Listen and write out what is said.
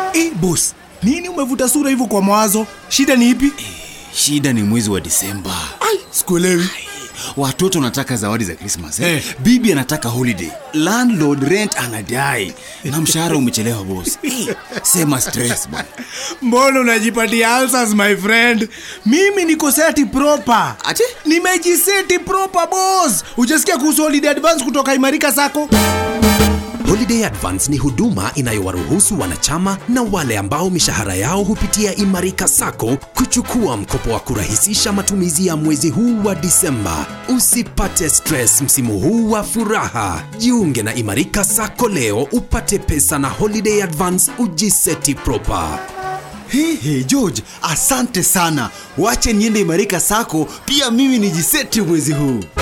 Eh, boss, nini umevuta sura hivyo kwa mawazo? Shida ni ipi? shida ni mwezi wa disemba Ai, sikuelewi. watoto wanataka zawadi za krismas eh? Eh. bibi anataka holiday landlord rent anadai na mshahara umechelewa boss eh, sema stress bwana Mbona unajipatia ulcers my friend? Mimi niko seti proper. Ati? Nimejiseti proper boss. Hujasikia kuhusu holiday advance kutoka Imarika Sacco? Holiday Advance ni huduma inayowaruhusu wanachama na wale ambao mishahara yao hupitia Imarika Sacco kuchukua mkopo wa kurahisisha matumizi ya mwezi huu wa Disemba. Usipate stress msimu huu wa furaha. Jiunge na Imarika Sacco leo upate pesa na Holiday Advance ujiseti proper. Hehe, George, asante sana. Wache niende Imarika Sako, pia mimi nijiseti mwezi huu.